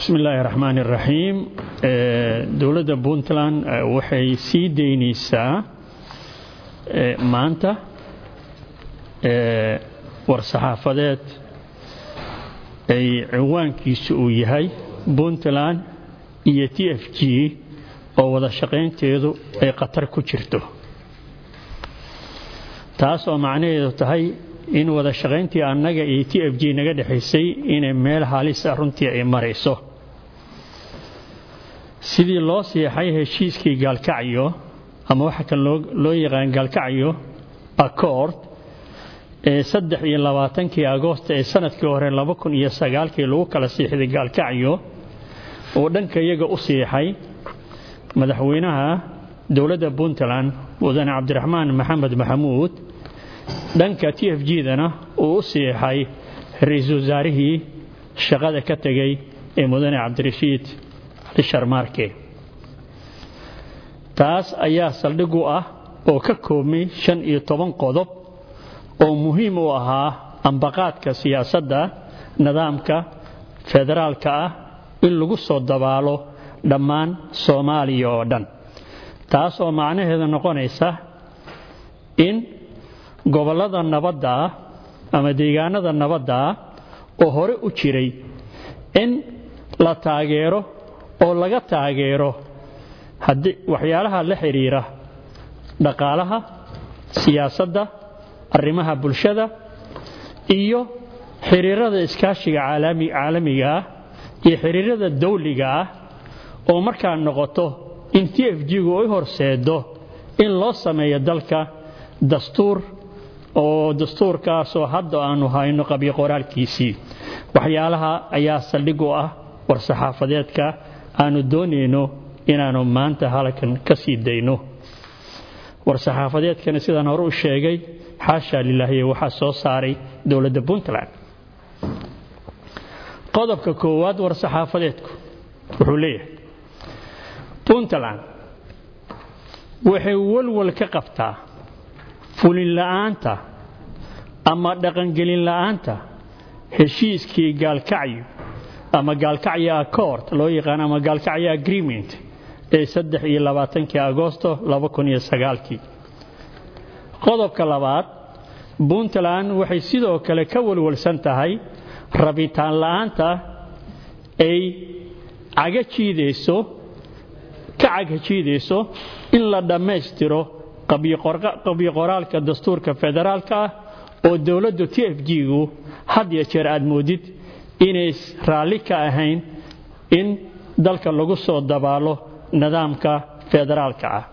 bismi illaahi raxmaan iraxiim dowladda puntland waxay sii daynaysaa maanta war-saxaafadeed ay ciwaankiisu uu yahay puntland iyo t f g oo wada shaqaynteedu ay khatar ku jirto taas oo macnaheedu tahay in wada shaqayntii annaga iyo t f g naga dhexaysay inay meel halisa runtii ay marayso sidii loo siixay heshiiskii gaalkacyo ama waxa kan loo yaqaan gaalkacyo accord ee saddex iyo labaatankii agoost ee sanadkii hore laba kun iyo sagaalkii lagu kala siixday gaalkacyo oo dhanka iyaga u siixay madaxweynaha dowladda puntland mudane cabdiraxmaan maxamed maxamuud dhanka t f g-dana uu u siixay ra-iisul wasaarihii shaqada ka tegay ee mudane cabdirashiid cali sharmaarke taas ayaa saldhig u ah oo ka koobmay shan iyo toban qodob oo muhiim u ahaa ambaqaadka siyaasadda nidaamka federaalka ah in lagu soo dabaalo dhammaan soomaaliya oo dhan taas oo macnaheedu noqonaysa in gobollada nabadda ah ama deegaanada nabadda ah oo hore u jiray in la taageero oo laga taageero haddii waxyaalaha la xidhiira dhaqaalaha siyaasadda arrimaha bulshada iyo xiriirada iskaashiga caalamiga ah iyo xiriirada dawliga ah oo markaa noqoto in t f g-gu ay horseedo in loo sameeyo dalka dastuur oo dastuurkaasoo hadda aanu hayno qabyo qoraalkiisii waxyaalaha ayaa saldhig u ah war-saxaafadeedka aanu doonayno inaannu maanta halkan ka sii dayno war-saxaafadeedkana sidaan hore u sheegay xaasha lilaahiye waxaa soo saaray dowladda puntland qodobka koowaad war-saxaafadeedku wuxuu leeyahay puntland waxay walwal ka qabtaa fulin la'aanta ama dhaqangelin la'aanta heshiiskii gaalkacyo ama gaalkacyo accord loo yaqaan ama gaalkacyo agreement ee saddex iyo labaatankii agoosto laba kun iyo sagaalkii qodobka labaad puntland waxay sidoo kale ka walwalsan tahay rabitaan la'aanta ay caga jiidayso ka caga jiidayso in la dhammaystiro qabyo qoraalka dastuurka federaalka ah oo dowladdu t f g-gu had iyo jeer aad moodid inay raalli ka ahayn in dalka lagu soo dabaalo nidaamka federaalka ah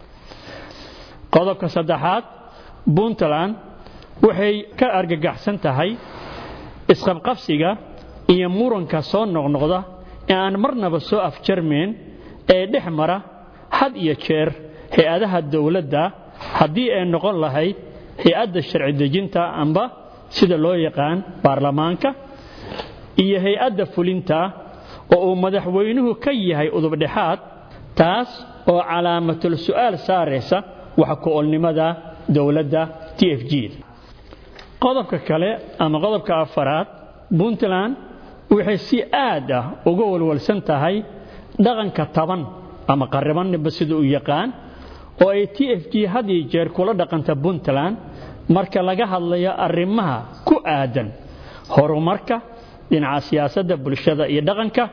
qodobka saddexaad puntland waxay ka argagaxsan tahay isqabqabsiga iyo muranka soo noqnoqda ee aan marnaba soo afjarmayn ee dhex mara had iyo jeer hay-adaha dowladda haddii ay noqon lahayd hay-adda sharci dejinta amba sida loo yaqaan baarlamaanka iyo hay-adda fulinta oo uu madaxweynuhu ka yahay udubdhexaad taas oo calaamatul su'aal saaraysa wax ku-olnimada dowladda t f g qodobka kale ama qodobka afaraad puntland waxay si aad ah uga walwalsan tahay dhaqanka taban ama qarribanniba sida uu yaqaan oo ay t f g had iyo jeer kula dhaqanta puntland marka laga hadlayo arrimaha ku aadan horumarka dhinaca siyaasadda bulshada iyo dhaqanka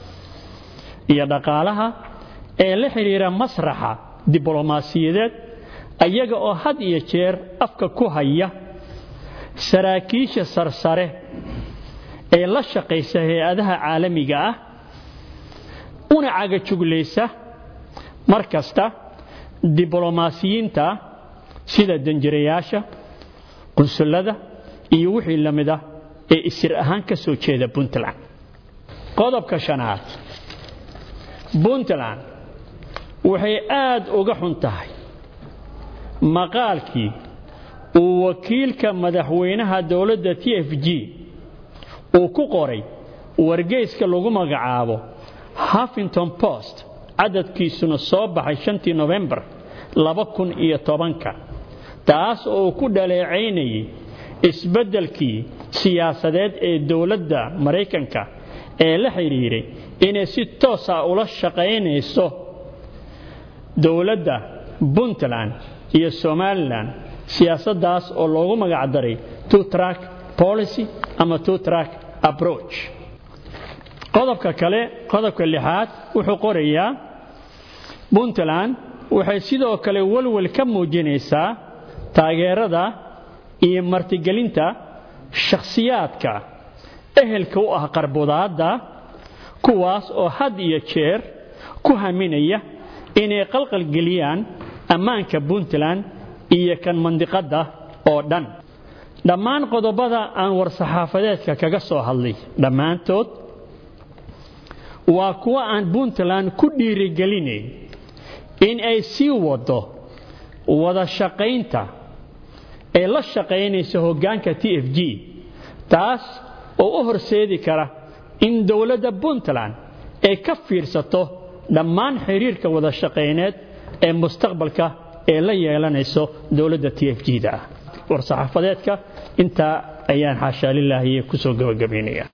iyo dhaqaalaha ee la xidhiira masraxa diblomaasiyadeed ayaga oo had iyo jeer afka ku haya saraakiisha sarsare ee la shaqaysa hay-adaha caalamiga ah una cagajuglaysa mar kasta diblomaasiyiinta sida danjirayaasha qunsullada iyo wixii la mid ah ee isir ahaan ka soo jeeda puntland qodobka shanaad puntland waxay aad uga xun tahay maqaalkii uu wakiilka madaxweynaha dowladda t f g uu ku qoray wargeyska lagu magacaabo huffington post cadadkiisuna soo baxay shantii nofembar laba kun iyo tobanka taas oo uu ku dhaleecaynayay isbeddelkii siyaasadeed ee dowladda maraykanka ee la xidhiiray inay si toosa ula shaqaynayso dowladda puntland iyo somalilan siyaasaddaas oo loogu magacdaray two track policy ama two track approach qodobka kale qodobka lixaad wuxuu qorayaa puntland waxay sidoo kale walwal ka muujinaysaa taageerada iyo martigelinta shakhsiyaadka ehelka u ah qarbudaadda kuwaas oo had iyo jeer ku haminaya inay qalqalgeliyaan ammaanka puntland iyo kan mandiqadda oo dhan dhammaan qodobada aan war-saxaafadeedka kaga soo hadlay dhammaantood waa kuwa aan puntland ku dhiirigelinayn in ay sii wado wada shaqaynta ee la shaqaynaysa hoggaanka t f g taas oo u horseedi kara in dowladda puntland ay ka fiirsato dhammaan xiriirka wada shaqayneed ee mustaqbalka ee la yeelanayso dowladda t f g da ah war-saxaafadeedka intaa ayaan xaashaa lilaahiye ku soo gabagabaynaya